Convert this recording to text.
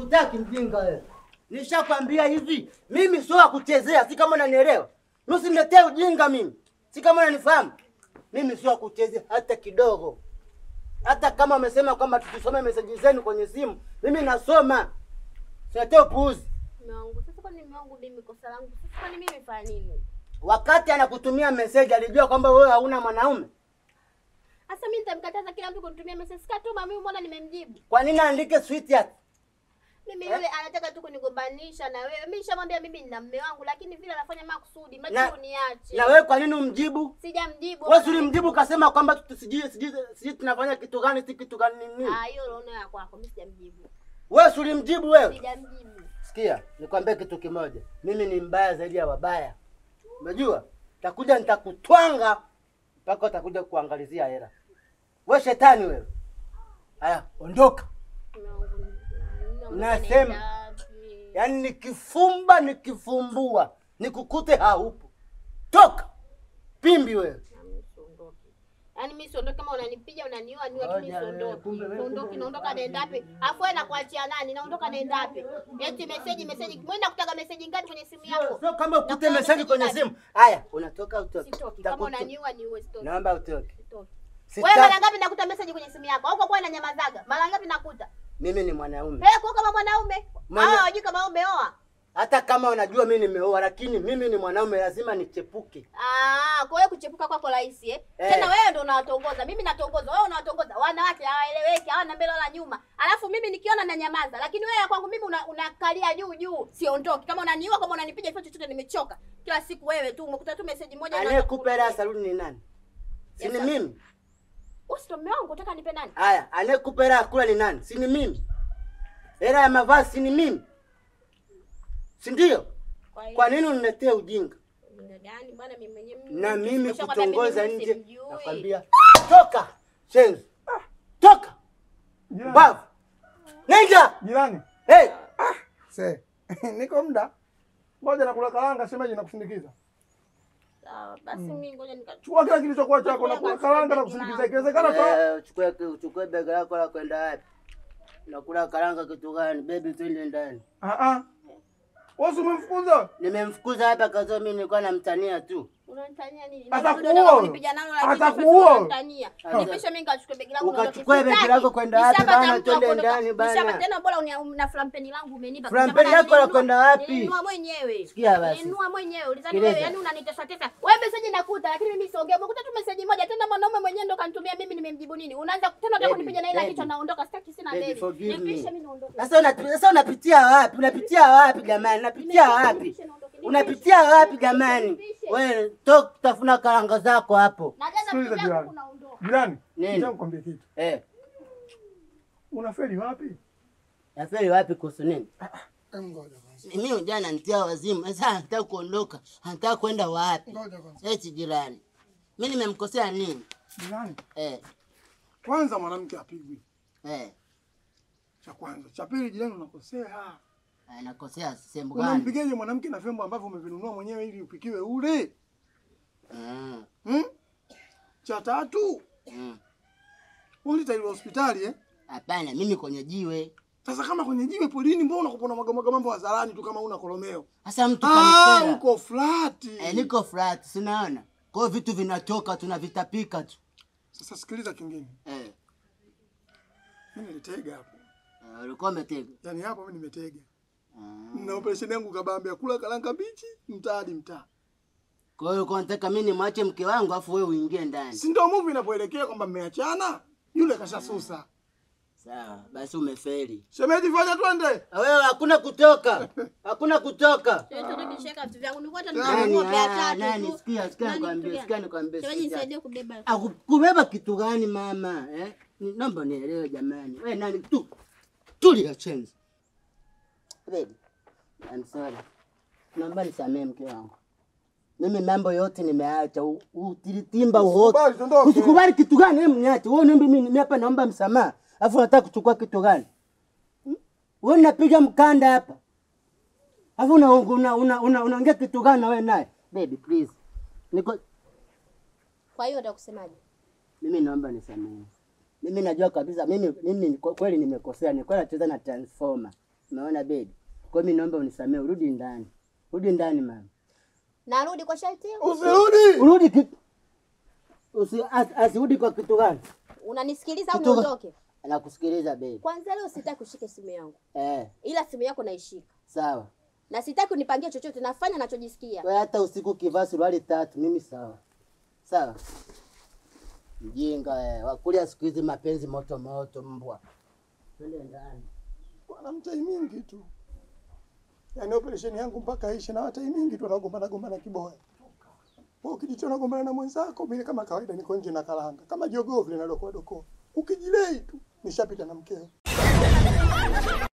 Sikutaki mjinga wewe. Nishakwambia hivi, mimi sio wa kuchezea, si kama unanielewa. Usiniletee ujinga mimi. Si kama unanifahamu. Mimi sio wa kuchezea hata kidogo. Hata kama umesema kwamba tusome meseji zenu kwenye simu, mimi nasoma. Siletee upuuzi. Mume wangu, sasa kwani mume wangu mimi kosa langu? Sasa kwani mimi nimefanya nini? Wakati anakutumia meseji alijua kwamba wewe hauna mwanaume. Sasa mimi nitamkataza kila mtu kunitumia message. Sikatuma mimi mbona nimemjibu? Kwa nini aandike sweetheart? Mimi Eh? yule anataka tu kunigombanisha na wewe. Mimi nishamwambia mimi nina mume wangu lakini vile anafanya makusudi. Na- Macho uniache. Na wewe kwa nini umjibu? Sijamjibu. Wewe si ulimjibu kasema kwamba tu- sijui sijui sijui tunafanya kitu gani si kitu gani nini? Ah, hiyo roho ya kwako. Mimi sijamjibu. Wewe si ulimjibu wewe? Sijamjibu. Sikia, nikwambie kitu kimoja. Mimi ni mbaya zaidi ya wabaya. Unajua? Takuja nitakutwanga mpaka utakuja kuangalizia hela. Wewe shetani wewe. Haya, ondoka. Mume wangu. ninaondoka Nasema. naenda wapi? Yaani nikifumba nikifumbua nikukute haupo. Toka. Pimbi wewe. Na mimi siondoki. Yaani mimi siondoki kama unanipiga unaniua niua tu mimi Ngoja wewe, siondoki. kumbe wewe, Siondoki kumbe naondoka naenda wapi? Afu wewe nakuachia nani? Naondoka naenda wapi? Eti message message. Mwenda kutaga message ngapi kwenye simu Sio yako? sio kama ukute Nakuwa meseji kwenye message simu. Haya, unatoka utoke. Sitoki. Kama Takutu- unaniua niue sitoki. Naomba utoke. Sitoki. Sita- Wewe mara ngapi nakuta message kwenye simu yako? Au kwa kuwa inanyamazaga? Mara ngapi nakuta? Mimi ni mwanaume. Eh, kwa kama mwanaume. Mwana- Ah, wajui kama umeoa. Hata kama unajua mimi nimeoa, lakini mimi ni mwanaume, lazima nichepuke. Ah, kwa hiyo kuchepuka kwako rahisi eh? Eh. Tena wewe ndo unawatongoza, mimi natongoza, wewe unawatongoza. Wanawake hawaeleweki, hawana mbele wala nyuma. Alafu mimi nikiona na nyamaza, lakini wewe kwangu mimi una- unakalia juu juu, siondoki. Kama unaniua, kama unanipiga hivyo chochote, nimechoka. Kila siku wewe tu umekuta tu message moja inaanza Anayekupa hela ya kukurudia. saluni ni nani? Si Yes, ni sir. mimi? Wewe si ndo mume wangu, unataka nipe nani? Haya, anayekupa hela ya kula ni nani? Si ni mimi? Hela ya mavazi si ni mimi? Si ndio? Kwa hiyo Kwa nini uniletee ujinga? ujinga gani bwana mimi mwenyewe mimi- Na mimi nimeshakwambia kutongoza mimi nje, simjui. nakwambia toka, shenzi, toka Jirani. bavu, nenda. Jirani. Hey, Se. Niko muda. Ngoja nakula karanga shemeji na kusindikiza. Sawa, basi mimi ngoja nika Chukua kila kilichokuwa chako na kula karanga na kusindikiza. Ikiwezekana toa. eh, uchukue uchukue bega lako la kwenda wapi? Nakula karanga kitu gani? Baby, twende ndani. Ah ah. Wewe si umemfukuza? Nimemfukuza hapa kazo, mimi nilikuwa namtania tu. Unanitania nini? Atakuua. Ndio unipiga nalo lakini Atakuua. sasa unanitania. Sasa. Nipishe mimi nikachukue begi langu Ukachukue niondoke. begi Sitaki. lako kwenda wapi Nishapata bana? mtu wa Twende kuondoka. ndani bana. Nishapata tena bora unia- na flampeni langu umenipa. Flampeni Nishapata yako la nilinunua- kwenda wapi? Nilinunua mwenyewe. Sikia basi. Nilinunua mwenyewe. Ulizani Sikiliza. wewe yani unanitesa tesa. Wewe message nakuta lakini mimi siongea. Umekuta tu message moja tena mwanaume mwenyewe ndo kanitumia mimi nimemjibu nini? Unaanza tena unataka Baby, kunipiga na ile baby. kichwa naondoka sitaki sina Baby, mbele. forgive me. Nipishe mimi naondoka. Sasa una, sasa unapitia wapi? Unapitia wapi jamani? Unapitia wapi? Unapitia wapi jamani? Wewe toka tafuna karanga zako hapo. Najaza Sikiliza vitu vyangu jirani. unaondoka. Jirani. Nini? Nataka nikwambie kitu. Eh, Unafeli wapi? nafeli wapi kuhusu nini? Em, Ngoja kwanza. Mimi jana nitia wazimu. Sasa anataka kuondoka. Anataka kwenda wapi? Ngoja kwanza. Eti jirani. Mimi nimemkosea nini? Jirani. Eh, Kwanza mwanamke apigwi. eh. Cha kwanza. Cha pili jirani unakosea. Anakosea sehemu gani? Unampigaje mwanamke na vyombo ambavyo umevinunua mwenyewe ili upikiwe ule? Mm, Hmm? Cha tatu, mm. ulitailiwa hospitali eh? Hapana, mimi kwenye jiwe. Sasa kama kwenye jiwe polini, mbona unakupona magambo mambo hadharani tu kama una kolomeo? Sasa mtu Ah, kanikera. uko flati. Eh, niko flat, sinaona. Kwa hiyo vitu vinatoka tunavitapika tu. Sasa sikiliza kingine, Eh, mimi nilitega hapo, eh, ulikuwa umetega. yaani hapo mimi nimetega Ah. na operesheni yangu kabambe ya kula karanga mbichi mtaa hadi mtaa, Kwa hiyo ulikuwa unataka mimi nimwache mke wangu afu wewe uingie ndani. si ndio movie inapoelekea kwamba mmeachana? Yule kashasusa. Sawa, basi umefeli. Shemeji, fanya twende. Wewe hakuna kutoka. Hakuna kutoka. Nishaweka vitu vyangu nilikuwa hata Nani? nimenunua vya Ah, tatu nani? tu. Sikia, sikia Nani nikwambie, kitu sikia gani? nikwambie. Shemeji sikia. nisaidie kubeba. Aku- Kubeba kitu gani mama? Eh? Ni- Naomba nielewe jamani. Wewe nani tu? Tulia chenzi. Baby. I'm sorry. Naomba nisamee mke wangu. Mimi mambo yote nimeacha. U- Utilitimba uhote. Usikubali, tuondoke. Usikubali kitu gani? Hebu niache. Wewe niombe mimi mimi hapa naomba msamaha. Alafu unataka kuchukua kitu gani? Hmm? Wewe unapiga mkanda hapa. Alafu una una una una- unaongea kitu gani na wewe naye? Baby please. Niko Kwa hiyo utakusemaje? mimi naomba nisamehe. Mimi najua kabisa mimi mimi kwa kweli nimekosea, nilikuwa nacheza na transformer. Umeona baby? Kwa mimi naomba unisamee, urudi ndani. Rudi ndani mama. Narudi kwa sharti hiyo? Usirudi. Urudi ki... Usi, as, asirudi kwa kitu gani? Unanisikiliza au Kitu ga- niondoke? Nakusikiliza baby. Kwanza leo sitaki ushike simu yangu, Eh, ila simu yako naishika, sawa. na sitaki unipangie chochote, nafanya nachojisikia. Wewe hata usiku ukivaa suruali tatu, mimi sawa. Sawa. Mjinga eh, wakulia siku hizi mapenzi moto moto mbwa. Twende ndani. Bwana mtai mingi tu. Yaani operesheni yangu mpaka ishe na watai mingi tu anagombana gombana kiboya. Wewe ukijichona gombana na mwenzako, mimi kama kawaida niko nje na kalanga. Kama jogoo vile nalokuwa dokoa. Ukijilei tu nishapita na mkeo.